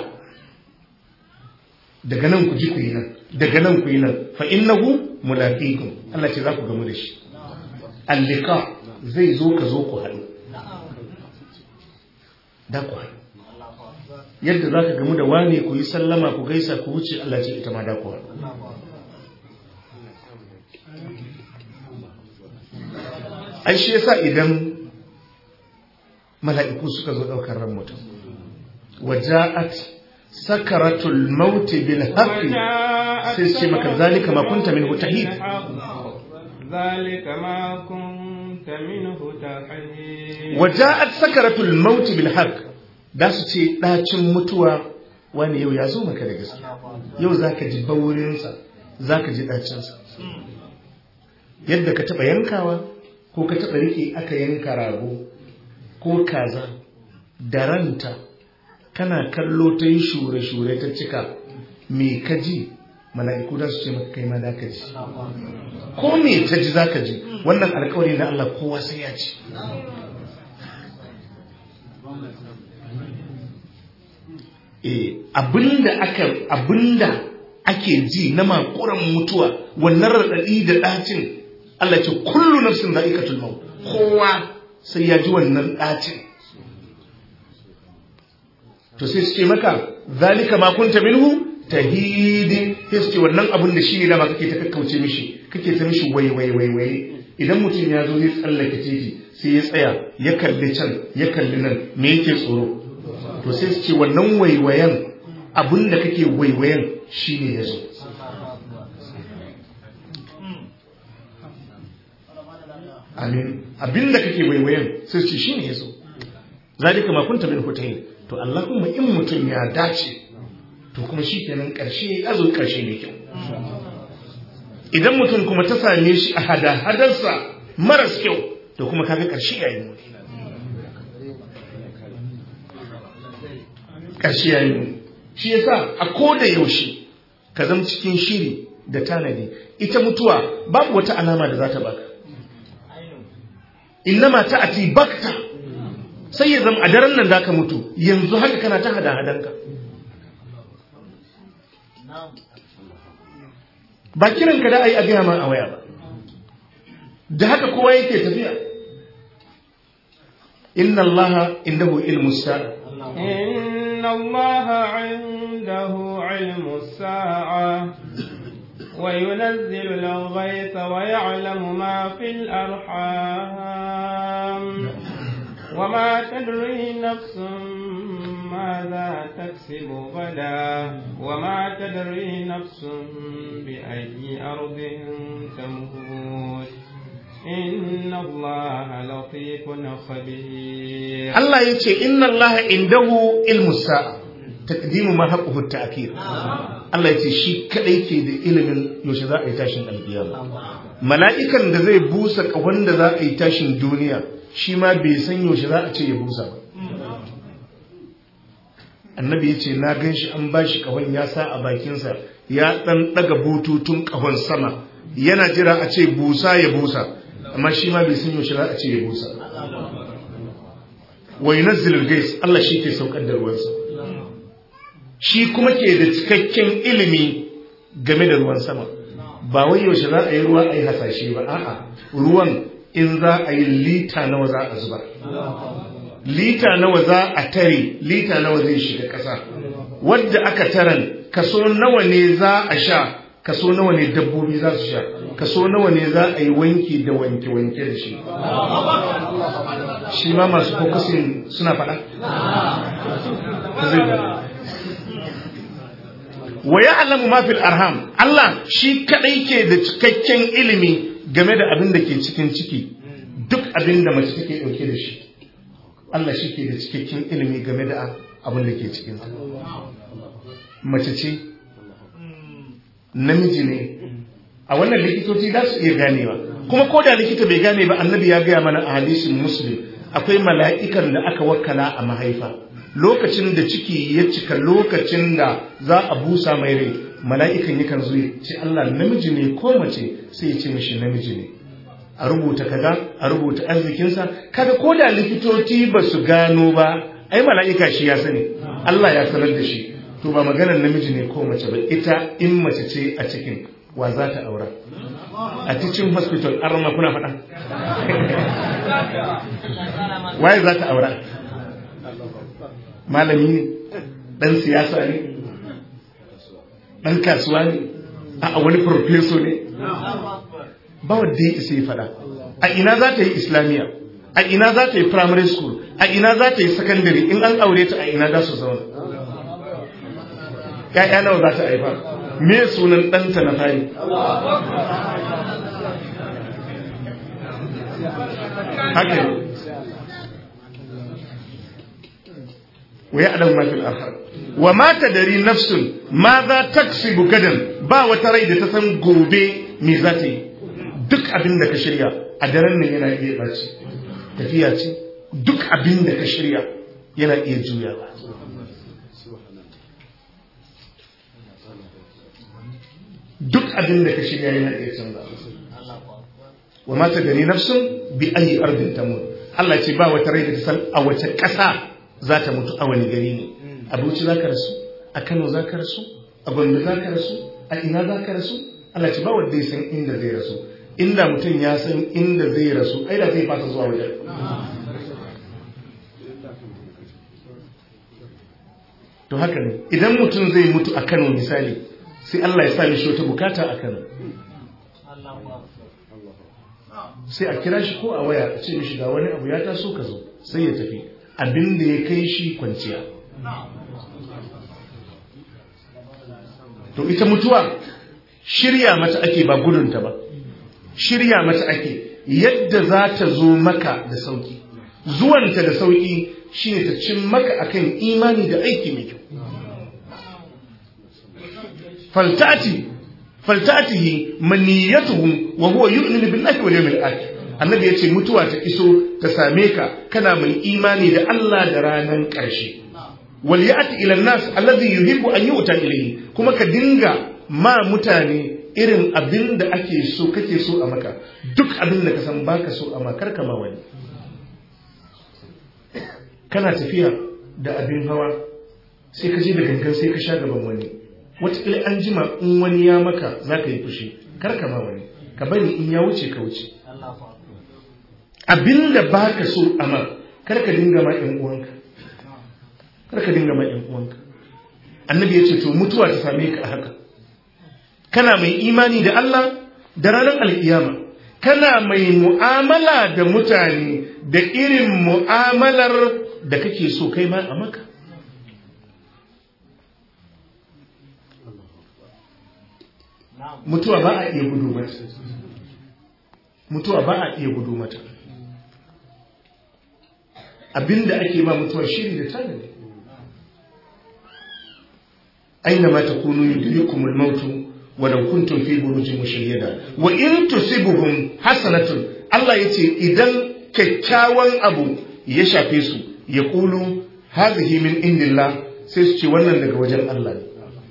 daga nan ku ji ku yi nan daga nan ku yi nan fa innahu mulaqikum Allah ce za ku gamu da shi allika zai zo ka zo ku haɗu da ku haɗu yadda za ka gamu da wane ku yi sallama ku gaisa ku wuce Allah ce ita ma da ku haɗu ai shi yasa idan mala'iku suka zo ɗaukar ran mutum waja'at sakaratul maut bil haqqi sai ce maka zalika ma kunta minhu tahid ذلك ما كنت منه تحيد waja'at sakaratul maut bil haqq da su ce dacin mutuwa wani yau ya zo maka da gaskiya yau zaka ji baurinsa zaka ji dacin sa yadda ka taba yankawa ko ka taba rike aka yanka rago ko kaza da ranta kana kallo ta yi shure-shure ta cika me ka ji mala'iku da su ce maka kai ma da ka ji ko me ta ji za ka ji wannan alkawari na Allah kowa sai ya ci eh abinda aka abinda ake ji na makuran mutuwa wannan radadi da dacin Allah ce kullu nafsin za'iqatul maut kowa sai ya ji wannan dacin to sai su ce maka zalika ma kunta minhu tahidi sai su ce wannan abun da shine dama kake ta kakkauce mishi kake ta mishi wai wai wai wai idan mutum ya zo zai tsallake titi sai ya tsaya ya kalli can ya kalli nan me yake tsoro to sai su ce wannan waiwayan abun da kake waiwayan shine ya zo amin abin da kake waiwayan sai su ce shine ya zo zalika ma kunta min hutayin to Allahumma in mutum ya dace to kuma shi kenan ƙarshe ya zo ƙarshe mai kyau idan mutum kuma ta same shi a hada-hadarsa maras kyau to kuma kaga ƙarshe ya yi muni ƙarshe ya yi muni shi yasa a koda yaushe ka zama cikin shiri da tanadi ita mutuwa babu wata alama da za ta baka innama ta ati bakta sai ya zama a daren nan da ka mutu yanzu haka kana ta hada-hadanka ba kiran ka da a yi a gaya ma a waya ba da haka kowa yake tafiya inna allaha indahu ilmu sa'a inna allaha indahu ilmu sa'a وينزل الغيث ويعلم ما في الأرحام وما تدري نفس ماذا تكسب غدا وما تدري نفس بأي أرض تموت إن الله لطيف خبير الله يتي إن الله عنده علم الساعة تقديم ما حقه التأخير Allah ya ce shi kadai ke da ilimin yaushe za a yi tashin alkiyama mala'ikan da zai busa kahon da za a yi tashin duniya shi ma bai san yaushe za a ce ya busa ba annabi ya ce na gan shi an ba shi kahon ya sa a bakinsa ya ɗan ɗaga bututun kahon sama yana jira a ce busa ya busa amma shi ma bai san yaushe za a ce ya busa wa yunazzilul gais Allah shi ke saukar da ruwansa shi kuma ke da cikakken ilimi game da ruwan sama ba wai yaushe za a yi ruwa a yi hasashe ba a'a ruwan in za a yi lita nawa za a zuba lita nawa za a tare lita nawa zai shiga ƙasa wadda aka taran kaso nawa ne za a sha kaso nawa ne dabbobi za su sha kaso nawa ne za a yi wanki da wanke-wanke da shi shi ma masu fokusin suna faɗa wa ya alamu mafil arham Allah shi kadai ke da cikakken ilimi game da abin da ke cikin ciki duk abin da mace take dauke da shi Allah shi ke da cikakken ilimi game da abin da ke cikin mace ce namiji ne a wannan likitoci za su iya ganewa kuma ko da likita bai gane ba annabi ya gaya mana a hadisin muslim akwai mala'ikan da aka wakala a mahaifa lokacin da ciki ya cika lokacin da za a busa mai rai mala'ikan yakan zo ya ce Allah namiji ne ko mace sai ya ce mishi namiji ne a rubuta kaza a rubuta arzikinsa kaga ko da likitoci ba su gano ba ai mala'ika shi ya sani Allah ya sanar da shi to ba maganar namiji ne ko mace ba ita in mace ce a cikin wa za ta aura a cikin hospital an rama kuna faɗa waye za ta aura malami ne ɗan siyasa ne ɗan kasuwa ne a wani profeso ne ba wadda ya isa yi faɗa a ina za ta yi islamiyya a ina za ta yi primary school a ina za ta yi secondary in an aure ta a ina za su zauna ‘ya'ya nawa za ta haifa me sunan ɗanta na fari haka wa ya adam mafi al'ahar wa mata dari nafsun ma za ta gadan ba wata rai da ta san gobe me za ta yi duk abin da ka shirya a daren nan yana iya ɓaci tafiya ce duk abin da ka shirya yana iya juyawa duk abin da ka shirya yana iya canza wa mata gani nafsun bi ayi ardin tamut Allah ce ba wata rai da ta san a wace ƙasa za ta mutu a wani gari ne a Bauchi za ka rasu a Kano za ka rasu a Gombe za ka rasu a ina za ka rasu Allah ce ba wanda ya san inda zai rasu inda mutum ya san inda zai rasu ai da zai fasa zuwa wajen to haka ne idan mutum zai mutu a Kano misali sai Allah ya sa mishi wata bukata a Kano sai a kira shi ko a waya a ce mishi ga wani abu ya taso ka zo sai ya tafi abin da ya kai shi kwanciya to ita mutuwa shirya mata ake ba gudunta ba shirya mata ake yadda za ta zo maka da sauki zuwanta da sauki shine ta cin maka akan imani da aiki mai kyau faltati faltatihi maniyatuhum wa huwa yu'minu billahi wal yawmil akhir annabi yace mutuwa ta iso ta same ka kana mai imani da Allah da ranan ƙarshe wal ya'ti ila nas alladhi yuhibbu an yu'ta ilayhi kuma ka dinga ma mutane irin abin da ake so kake so a maka duk abin da ka san baka so a makar kama wani kana tafiya da abin hawa sai ka je da gangan sai ka sha gaban wani wataƙila an jima in wani ya maka za ka yi fushi kar ka ma wani ka bari in ya wuce ka wuce abin da ba ka so a ma kar ka dinga ma ‘yan uwanka kar ka dinga ma ‘yan uwanka annabi ya ce to mutuwa ta same ka a haka kana mai imani da Allah da ranar alkiyama kana mai mu'amala da mutane da irin mu'amalar da kake so kai ma a maka mutuwa ba a iya gudu mata mutuwa ba a iya gudu mata abinda ake ba mutuwa shiri da tanadi aina ma takunu yudrikumul mautu walau kuntum fi burujin mushayyada wa in tusibuhum hasanatun Allah yace idan kyakkyawan abu ya shafe su ya kulu hazihi min indillah sai su ce wannan daga wajen Allah ne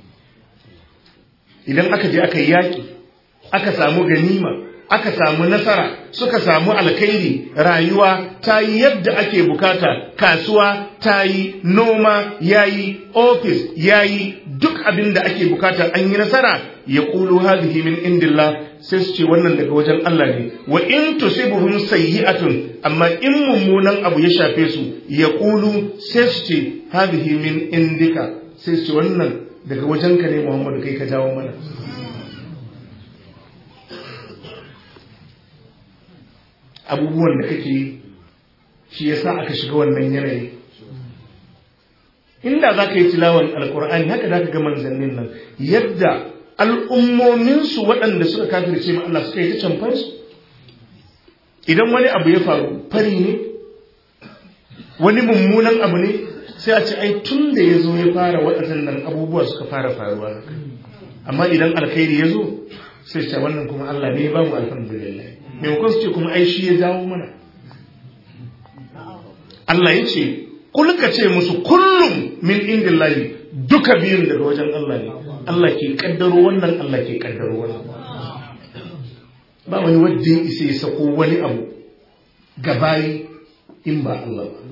idan aka je aka yi yaƙi aka samu ganima aka samu nasara suka samu alkhairi rayuwa ta yi yadda ake bukata kasuwa ta yi noma ya yi ofis ya yi duk abin da ake bukata an yi nasara ya ƙulu hadhihi min indillah sai su ce wannan daga wajen Allah ne wa in tusibuhum sayyi'atun amma in mummunan abu ya shafe su ya ƙulu sai su ce hadhihi min indika sai su ce wannan daga wajenka ne Muhammadu kai ka jawo mana abubuwan da kake yi shi yasa aka shiga wannan yanayi inda za ka yi tilawan alkur'ani haka za ka ga manzannin nan yadda al'ummominsu waɗanda suka kafirce ma Allah suka yi ta canfansu idan wani abu ya faru fari ne wani mummunan abu ne sai a ce ai tun da ya zo ya fara waɗannan abubuwa suka fara faruwa amma idan alkhairi ya zo sai ce wannan kuma Allah ne ya ba mu alhamdulillah maimakon su ce kuma ai shi ya jawo mana Allah ya ce kulka ce musu kullum min indillahi duka biyun daga wajen Allah ne Allah ke kaddaro wannan Allah ke kaddaro wannan ba wani wadda ya isa ya sako wani abu gabayi in ba Allah ba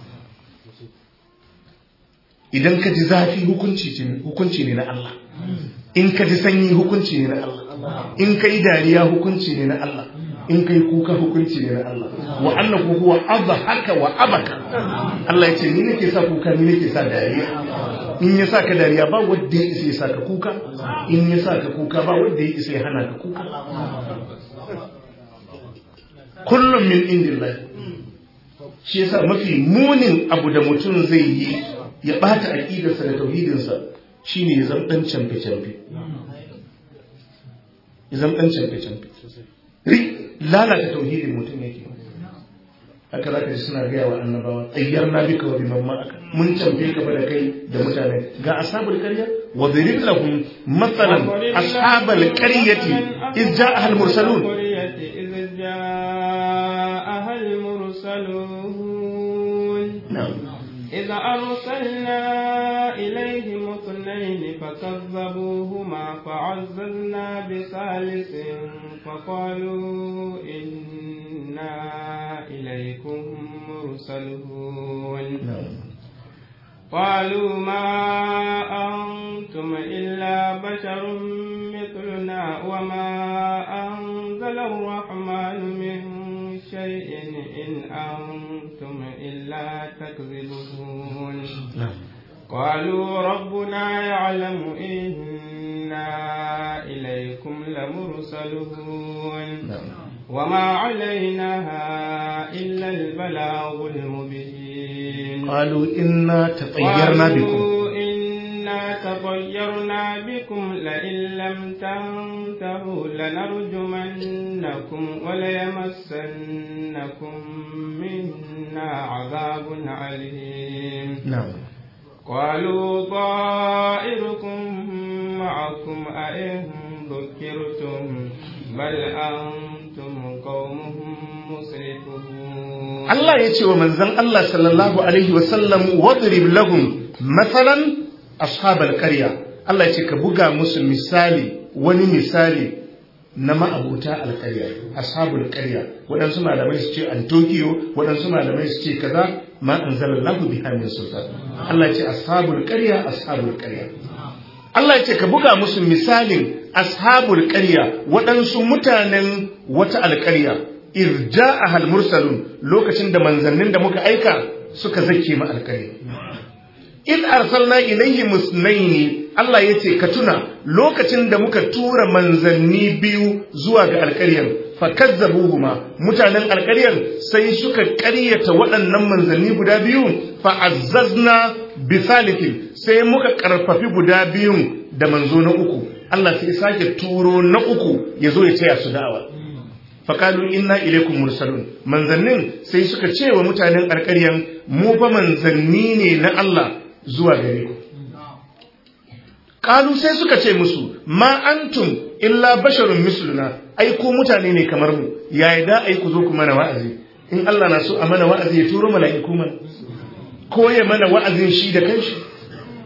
idan ka ji zafi hukunci ne na Allah in ka ji sanyi hukunci ne na Allah in ka yi dariya hukunci ne na Allah in kai kuka hukunci ne na Allah wa annahu huwa haka wa abaka Allah ya ce ni nake sa kuka ni nake sa dariya in ya sa ka dariya ba wanda ya isa ya sa ka kuka in ya sa ka kuka ba wanda ya isa ya hana ka kuka kullum min indillah shi yasa mafi munin abu da mutum zai yi ya bata aqidarsa da tauhidinsa shine ya zama dan camfe camfe ya zama dan camfe camfe lalata tauhidin mutum yake haka za ka ji suna gaya wa annabawa ayyar na bika wa biman ma'aka mun camfe ka da kai da mutane ga ashabul qarya wa dhirib lahum mathalan ashabul qaryati iz ja'a al mursalun إذ أرسلنا إليهم اثنين فكذبوهما فعززنا بثالث فقالوا إنا إليكم مرسلون قالوا ما أنتم إلا بشر مثلنا وما أنزل الرحمن من شيء إن أنتم إلا تكذبون قالوا ربنا يعلم إنا إليكم لمرسلون وما علينا إلا البلاغ المبين قالوا إنا تطيرنا بكم قالوا إنا تطيرنا بكم لئن لم تنتهوا لنرجمنكم وليمسنكم منا عذاب عليم نعم قالوا طائركم معكم أئن ذكرتم بل أنتم قوم مسرفون Allah ya ce wa manzan Allah sallallahu Alaihi wasallam wadrib lahum matsalan ashabal karya Allah ya ce ka buga musu misali wani misali na ma'abuta alkarya ashabul karya waɗansu malamai su ce antokiyo waɗansu malamai su ce kaza ma anzalallahu biha min sultan Allah ya ce ashabul karya ashabul karya Allah ya ce ka buga musu misalin ashabul karya waɗansu mutanen wata alkarya irja a mursalun lokacin da manzannin da muka aika suka zake ma alkari in arsalna ilaihi musnaini Allah ya ce ka tuna lokacin da muka tura manzanni biyu zuwa ga alkaryar fakazzabuhuma mutanen alkaryar sai suka ƙaryata waɗannan manzanni guda biyu fa'azzazna bisalikin sai muka ƙarfafi guda biyun da manzo na uku Allah sai sake turo na uku ya zo ya taya su da'awa faƙalu inna ilaikum mursalun manzannin sai suka ce wa mutanen alƙaryan mu fa manzanni ne na Allah zuwa gare ku ƙalu sai suka ce musu ma antum illa basharun misluna ai ku mutane ne kamar mu yayi da ai ku zo ku mana wa'azi in Allah na so a mana wa'azi ya turo mala'iku mana ko ya mana wa'azin shi da kanshi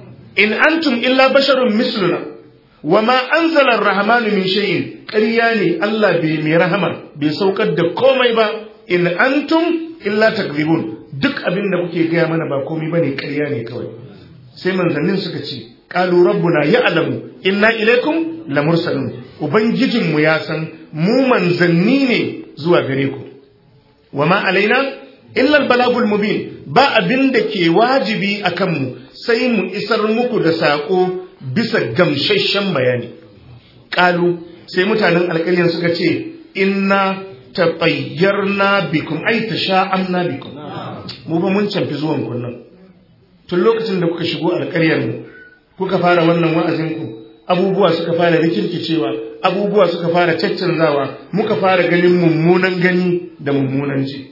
in antum illa basharun misluna wa ma anzala ar-rahmanu min shay'in ƙarya ne Allah bai mai rahama bai saukar da komai ba in antum illa takzibun duk abin da kuke gaya mana ba komai bane ƙarya ne kawai sai manzannin suka ce qalu rabbuna ya'lamu inna ilaykum lamursalun ubangijinmu ya san mu manzanni ne zuwa gare ku wa ma alaina illa albalagul mubin ba abin da ke wajibi akan mu sai mu isar muku da sako bisa gamsasshen bayani qalu sai mutanen alƙalyan suka ce inna tatayyarna bikum ay tasha'amna bikum mu ba mun canfi zuwan kunnan tun lokacin da kuka shigo alƙaryar mu kuka fara wannan wa'azin ku abubuwa suka fara rikirkicewa abubuwa suka fara caccanzawa muka fara ganin mummunan gani da mummunan ji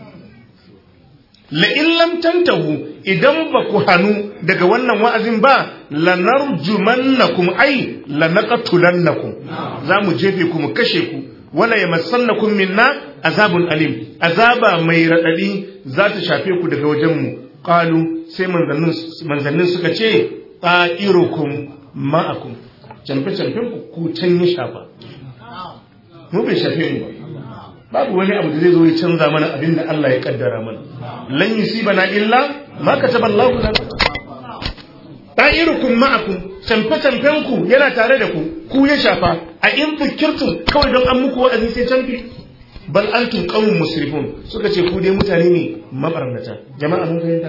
la'in lam tantahu idan ba ku hannu daga wannan wa'azin ba lanarjumannakum ai lanaqtulannakum za mu jefe ku mu kashe ku wala yamassannakum minna azabun alim azaba mai radadi za ta shafe ku daga wajen mu qalu sai manzannin suka ce ta'irukum ma'akum canfe-canfen ku ku can ya shafa mu bai shafe mu ba babu wani abu da zai zo ya canza mana abin da Allah ya kaddara mana lan yusibana illa ma kataba Allahu lana ta'irukum ma'akum canfe-canfen ku yana tare da ku ku ya shafa a in fikirtum kawai don an muku wa'azi sai canfi bal antum qaumun musrifun suka ce ku dai mutane ne mabarnata jama'a mun fahimta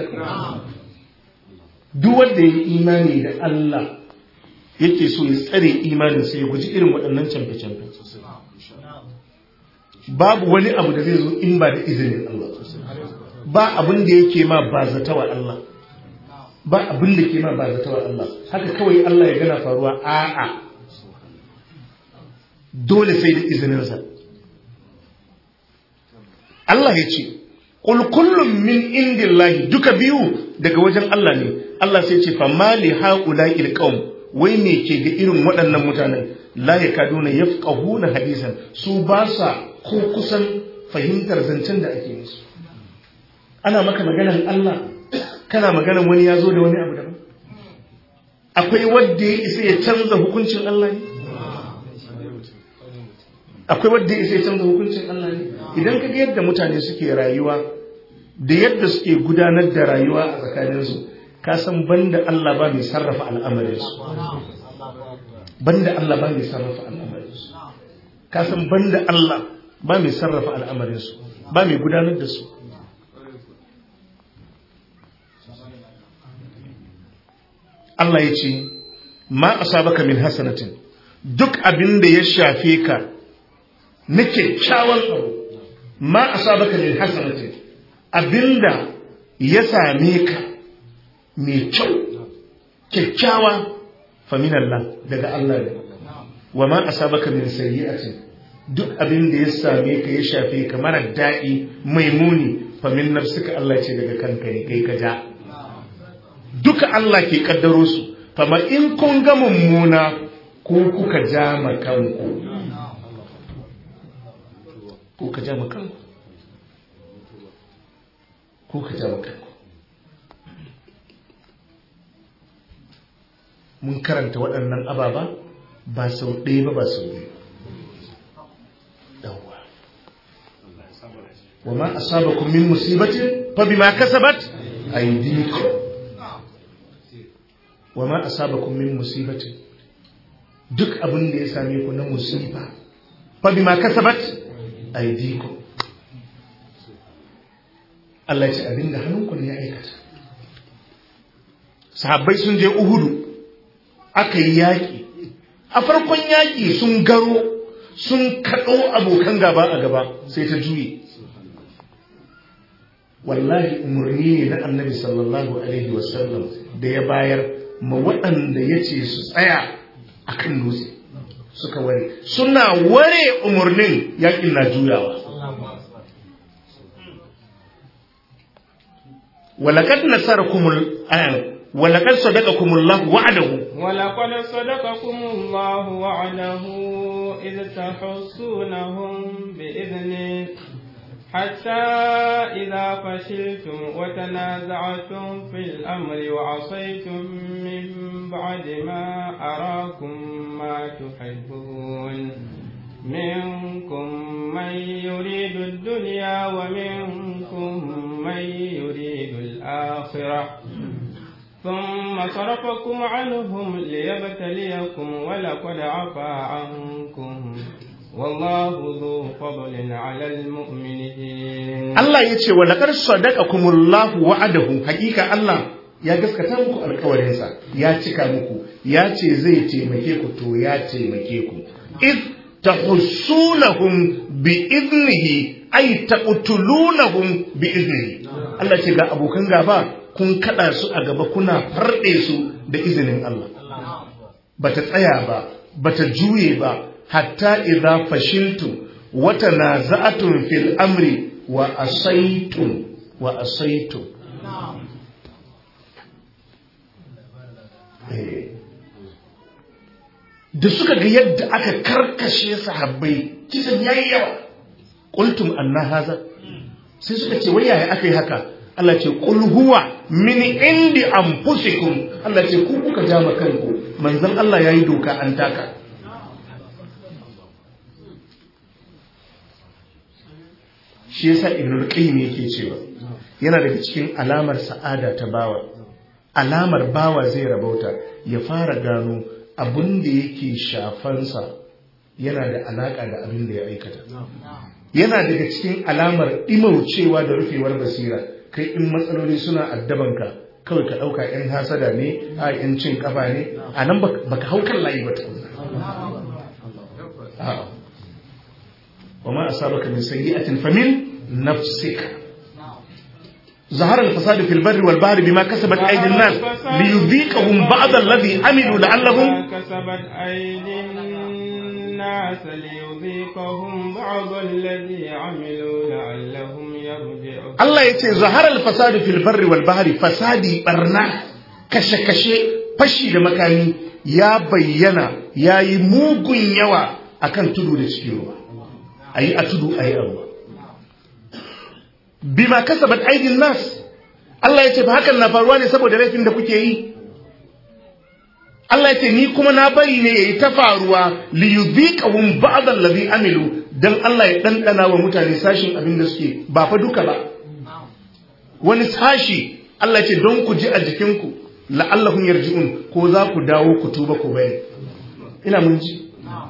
duk wanda ya imani da Allah yake so ya tsare imaninsa ya guji irin waɗannan camfe-camfe babu wani abu da zai zo in ba da izinin Allah ba abin da yake ma ba zata wa Allah ba abin da ke ma ba zata wa Allah haka kawai Allah ya gana faruwa a'a dole sai da izininsa Allah ya ce Ƙul kullum min indillahi duka biyu daga wajen Allah ne Allah sai ce fa mali haula il qaum wai me ke ga irin waɗannan mutanen la yakaduna yafqahuna hadisan su ba sa ko kusan fahimtar zancen da ake musu ana maka maganar Allah kana maganar wani ya zo da wani abu daban akwai wanda ya isa ya canza hukuncin Allah ne akwai wanda ya isa ya canza hukuncin Allah ne idan ka ga yadda mutane suke rayuwa da yadda suke gudanar da rayuwa a tsakaninsu ka san banda Allah ba mai sarrafa al'amarinsu banda Allah ba mai sarrafa al'amarinsu ka san banda Allah ba mai sarrafa al'amarinsu ba mai gudanar da su Allah ya ce ma asabaka min hasanatin duk abin da ya shafe ka na kyakkyawan abu ma asabaka min hasanatin abinda ya same ka mai kyau kyakkyawa faminallah daga Allah ne wa ma asabaka min sayyi'atin duk abin da ya same ka ya shafe ka mara daɗi mai muni famin nafsuka Allah ce daga kanka ne kai ka ja duka Allah ke kaddaro su fama in kun ga mummuna ko kuka ja ma kanku ko ka ja ma kanku ko ka ja ma kanku mun karanta waɗannan ababa ba sau ɗaya ba ba sau biyu yawwa wa ma asabakum min musibatin fa bima kasabat aydikum wa ma asabakum min musibatin duk abin da ya same ku na musiba fa bima kasabat aydikum Allah ya ce abin da hannunku ne ya aikata sahabbai sun je uhudu aka yi yaƙi a farkon yaƙi sun garo sun kaɗo abokan gaba a gaba sai ta juye wallahi umarni ne na annabi sallallahu alaihi wasallam da ya bayar ma waɗanda ya ce su tsaya a kan dutse suka ware suna ware umarnin yaƙin na juyawa walakad nasarakumul ayan ولقد صدقكم الله وعده ولقد صدقكم الله وعده إذ تحسونهم بإذنه حتى إذا فشلتم وتنازعتم في الأمر وعصيتم من بعد ما أراكم ما تحبون منكم من يريد الدنيا ومنكم من يريد الآخرة ثم صرفكم عنهم ليبتليكم ولقد عفا عنكم والله ذو فضل على المؤمنين Allah ya ce wa laqad sadaqakumullahu wa'adahu hakika Allah ya gaskata muku alƙawarinsa ya cika muku ya ce zai taimake ku to ya taimake ku id tahussunahum bi idnihi ay taqtulunahum bi idnihi Allah ce ga abokan gaba kun kada su a gaba kuna farɗe su da izinin Allah bata tsaya ba bata juye ba hatta idza fashiltum wa tanaza'tum fil amri wa asaitum wa asaitum da suka ga yadda aka karkashe sahabbai kisan yayi yawa qultum anna haza sai suka ce wai yaya aka yi haka Allah ce qul huwa min indi anfusikum Allah ce ku kuka jama kanku manzon Allah yayi doka an taka shi yasa ibnu qayyim yake cewa yana daga cikin alamar sa'ada ta bawa alamar bawa zai rabauta ya fara gano abin da yake shafansa yana da alaka da abin da ya aikata yana daga cikin alamar imaucewa da rufewar basira kai in matsaloli suna addabanka kawai ka ɗauka 'yan hasada ne a 'yan cin kafa ne a nan baka hau kan layi ba tukunna وما أصابك من سيئة فمن نفسك ظهر الفساد في البر والبحر بما كسبت أيدي الناس ليذيقهم بعض الذي عملوا لعلهم كسبت أيدي الناس ليذيقهم بعض الذي عملوا لعلهم يرجعون الله يتي ظهر الفساد في البر والبحر فسادي برنا كشه كشه fashi da makami ya bayyana ya yi mugun yawa akan tudu da cikin ruwa a yi a tudu a yi a ruwa bima kasabat aidin nas Allah ya ce ba hakan na faruwa ne saboda laifin da kuke yi Allah ya ce ni kuma na bari ne yayi ta faruwa li yudhiqahum ba'd allazi amilu dan Allah ya dandana wa mutane sashin abin da suke ba fa duka ba wani sashi Allah ya ce don ku ji a jikinku la'allahum yarji'un ko za ku dawo ku tuba ku bari ina mun ji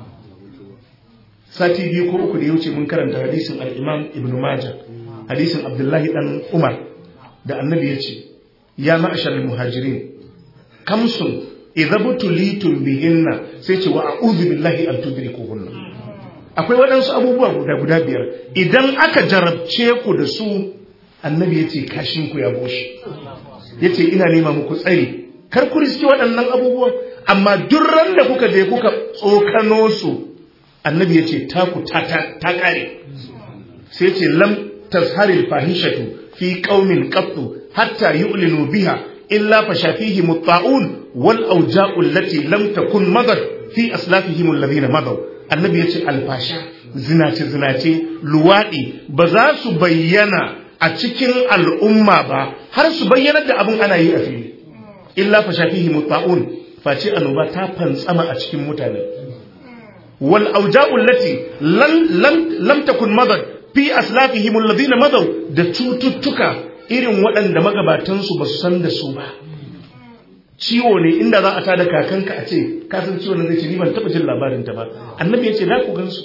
sati biyu ko uku da ya wuce mun karanta hadisin al-Imam Ibn Majah hadisin Abdullahi dan Umar da annabi ya ce ya ma'ashar muhajirin kamsun idza butulitum bihinna sai ce wa a'udhu billahi an tudrikuhunna akwai waɗansu abubuwa guda guda biyar idan aka jarabce ku da su annabi ya ce kashin ku ya bushe ya ce ina nema muku tsari kar ku riski waɗannan abubuwan amma duk ran da kuka je kuka tsokano su annabi ya ce taku ta ƙare sai ce lam tazharil fahishatu fi qaumin qattu hatta yu'linu biha illa fashafihi mutta'un wal awja'u allati lam takun madad fi aslafihim alladhina madaw annabi ya ce alfasha zinace zinace luwadi ba za su bayyana a cikin al'umma ba har su bayyana da abin ana yi a fili illa fashafihi mutta'un face annoba ta fantsama a cikin mutane wal auja'u allati lam lam takun madad fi aslafihim alladhina madaw da cututtuka irin waɗanda magabatan su basu san da su ba ciwo ne inda za a tada kakanka a ce ka san ciwon nan zai ce ni ban taba jin labarin ta ba annabi ya ce da ku gansu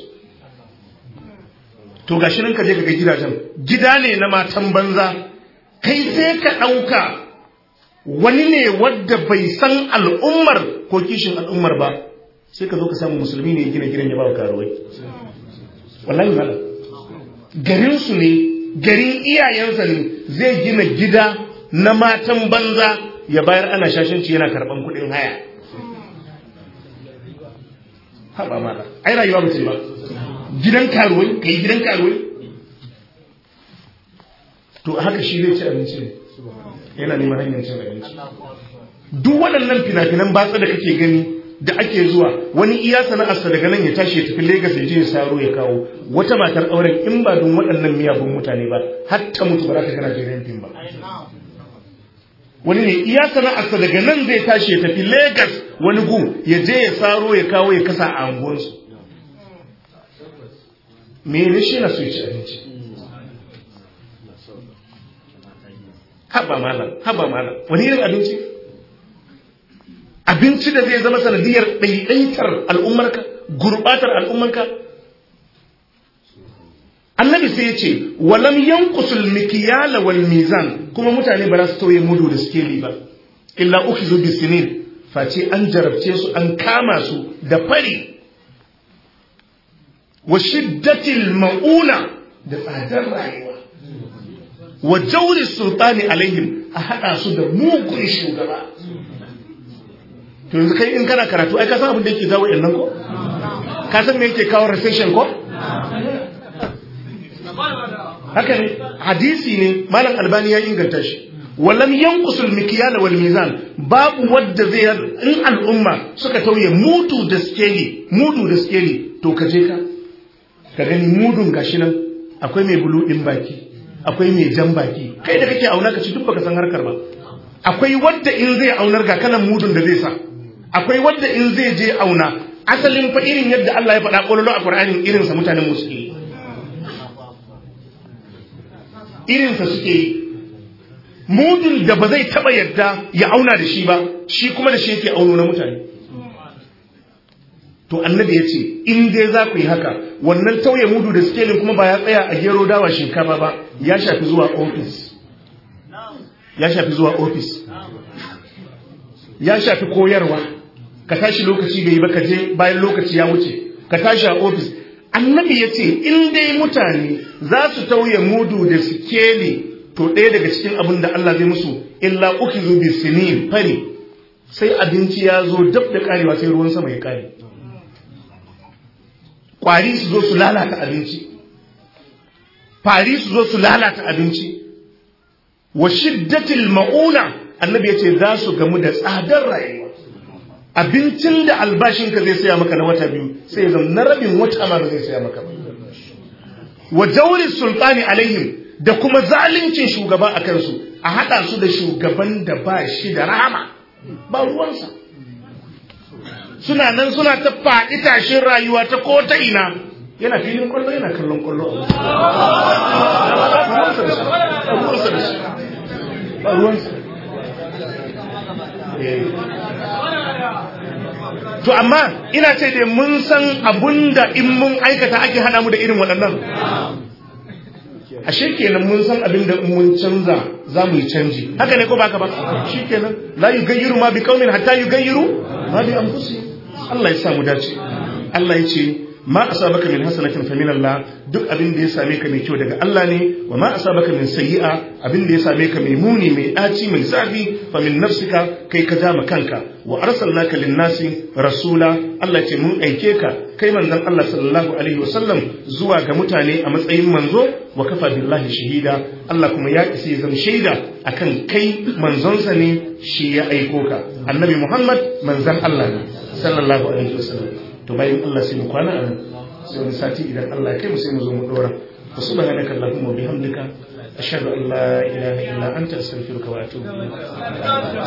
to gashi nan ka je ka ga gidajen gida ne na matan banza kai sai ka ɗauka wani ne wadda bai san al'ummar ko kishin al'ummar ba sai ka zo ka samu musulmi ne ya gina gidan ya ba wa karuwai wallahi mala garinsu ne garin iyayensa ne zai gina gida na matan banza ya bayar ana shashanci yana karban kuɗin haya haɓa mala ai rayuwa mutum ba gidan karuwai ka yi gidan karuwai to haka shi zai ci abinci ne yana neman hanyar cin abinci duk waɗannan fina-finan batsa da kake gani da ake zuwa wani iya sana'arsa daga nan ya tashi ya tafi Legas ya je ya saro ya kawo wata matar auren in ba don waɗannan miyagun mutane ba har ta mutu ba za ta gana jirin fim ba wani ne iya sana'arsa daga nan zai tashi ya tafi Legas wani gu ya je ya saro ya kawo ya kasa a anguwansu me ne shi na so ya ci abinci haba malam haba malam wani irin abinci abinci da zai zama sanadiyar ɗaiɗaitar al'ummarka gurɓatar al'ummarka annabi sai ya ce walam yanqusul mikyala wal mizan kuma mutane ba za su tauye mudu da skeli ba illa ukhizu bisinin face an jarabce su an kama su da fari wa shiddatil mauna da tsadar rayuwa wa jauri sultani alaihim a haɗa su da mugun shugaba to yanzu kai in kana karatu ai ka san abin da yake jawo nan ko ka san me yake kawo recession ko haka ne hadisi ne malam albani ya inganta shi walam yanqusul mikyal wal mizan babu wadda zai in al'umma suka tauye mudu da skeli mudu da skeli to ka je ka ka gani mudun gashi nan akwai mai bulu din baki akwai mai jan baki kai da kake auna ka ci duk baka san harkar ba akwai wadda in zai aunar ga kalan mudun da zai sa akwai wadda in zai je auna asalin fa irin yadda Allah ya faɗa ƙololo a Qur'anin irin sa mutanen musulmi irin sa suke yi mudun da ba zai taba yadda ya auna da shi ba shi kuma da shi yake auno na mutane to annabi ya ce in dai za ku yi haka wannan tauye mudu da skelin kuma ba ya tsaya a gero dawa shinkafa ba ya shafi zuwa ofis ya shafi zuwa ofis ya shafi koyarwa ka tashi lokaci bai yi ba ka je bayan lokaci ya wuce ka tashi a ofis annabi ya ce in dai mutane za su tauye mudu da sikeli to ɗaya daga cikin abin da Allah zai musu illa uki zo bi sinin fari sai abinci ya zo dab da karewa sai ruwan sama ya kare kwari su zo su lalata abinci fari su zo su lalata abinci wa shiddatil ma'una annabi ya ce za su gamu da tsadar rayuwa abincin da albashinka zai saya maka na wata biyu sai ya zama na rabin wata ma ba zai saya maka ba wa jawri sultani alaihim da kuma zaluncin shugaba a kansu a haɗa su da shugaban da ba shi da rahama ba ruwansa suna nan suna ta faɗi tashin rayuwa ta ko ta ina yana filin kwallo yana kallon kwallo a ruwansa to amma ina ce dai mun san abunda in mun aikata ake hana mu da irin waɗannan ashe kenan mun san abin da mun canza za mu yi canji haka ne ko baka ba shi kenan la yugayyiru ma bi qaumin hatta yugayyiru ma bi anfusihim Allah ya sa mu dace Allah ya ce ma asabaka min hasanatin fa min Allah duk abin da ya same ka mai kyau daga Allah ne wa ma asabaka min sayyi'a abin da ya same ka mai muni mai daci mai zafi fa min nafsika kai ka dama kanka wa arsalnaka lin-nasi rasula Allah ce mun aike ka kai manzon Allah sallallahu alaihi wasallam zuwa ga mutane a matsayin manzo wa kafa billahi shahida Allah kuma ya isa ya zama shaida akan kai manzonsa ne shi ya aiko ka annabi Muhammad manzon Allah ne sallallahu alaihi wasallam to bayan Allah sai mu kwana a nan sai wani sati idan Allah ya kai mu sai mu zo mu dora wa subhanaka allahumma wa bihamdika ashhadu an la ilaha illa anta astaghfiruka wa atubu ilaik